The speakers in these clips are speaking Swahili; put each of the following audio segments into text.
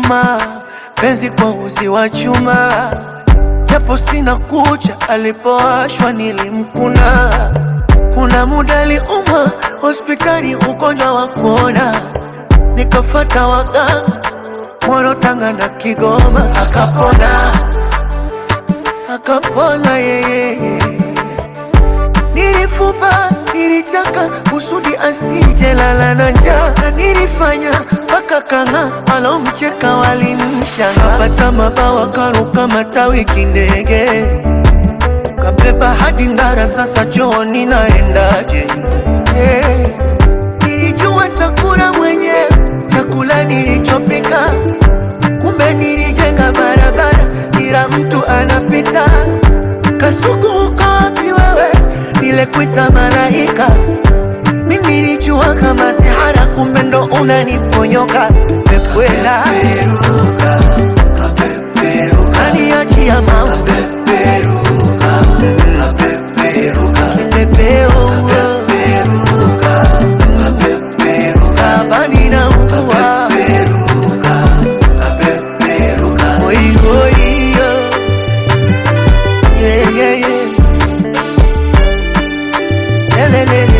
chuma, penzi kwa uzi wa chuma, japo sina kucha, alipowashwa nilimkuna. Kuna muda aliumwa hospitali, ugonjwa wa kuona, nikafata waganga Moro, Tanga na Kigoma, akapona akapona yeye. Nilifuba, nilichaka kusudi asije lala na njaa, na nilifanya mpaka kanga walomcheka walimshanga. Kapata mabawa karuka matawi kindege, kabeba hadi Ndara, sasa chooni naendaje? Hey, nilijua takula mwenyewe chakula nilichopika, kumbe nilijenga barabara kila mtu anapita. Kasuku uko wapi wewe? Nilekuita malaika, mimi nilijua kama sihara, kumbe ndo unaniponyoka. Pekwela kaniachia mau kipepeo tabani na ugua Oi, oi, yo. Yeah, yeah, yeah. Lelelele.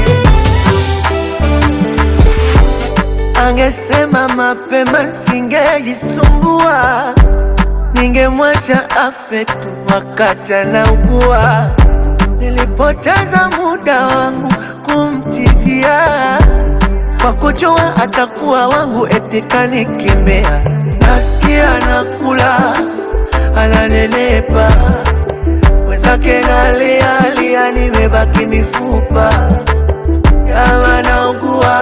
Angesema mapema singejisumbua, ningemwacha afe tu wakati anaugua. Nilipoteza muda wangu kumtivia kwa kujua atakuwa wangu, eti kanikimbia. Nasikia nakula ananelepa, mwenzake nalialia, nimebaki mifupa. Kama naugua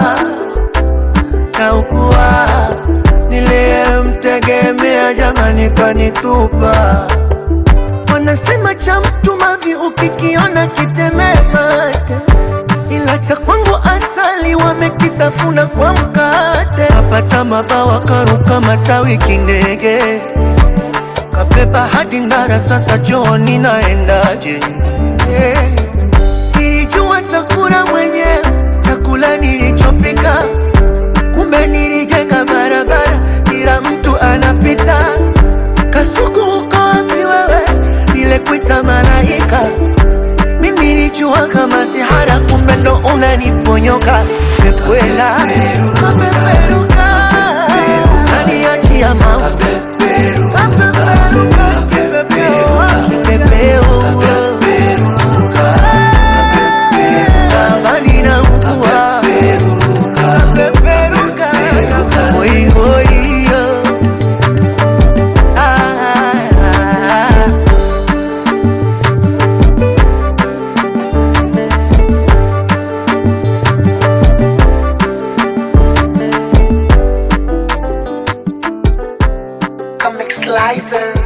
naugua, niliyemtegemea jamani kanitupa. Wanasema cha mtu mavi ukikiona kitemee mate, ila cha kwangu asali wamekitafuna kwa mkate. Kapata mabawa karuka matawi kindege, kabeba hadi Ndara, sasa chooni naendaje? Hey, nilijua takula mwenyewe chakula nilichopika, kumbe nilijenga barabara kila mtu anapita. Kasuku uko wapi wewe? Nilekuita malaika, mimi nilijua kama sihara, kumbe ndo unaniponyoka. Pekwela kapeperuka, kaniachia mau kapeperuka, kipepeo kipepeo tabani na ugua kapeperuka, oi, oi, yo. Ah, ah, ah. Comic Slicer.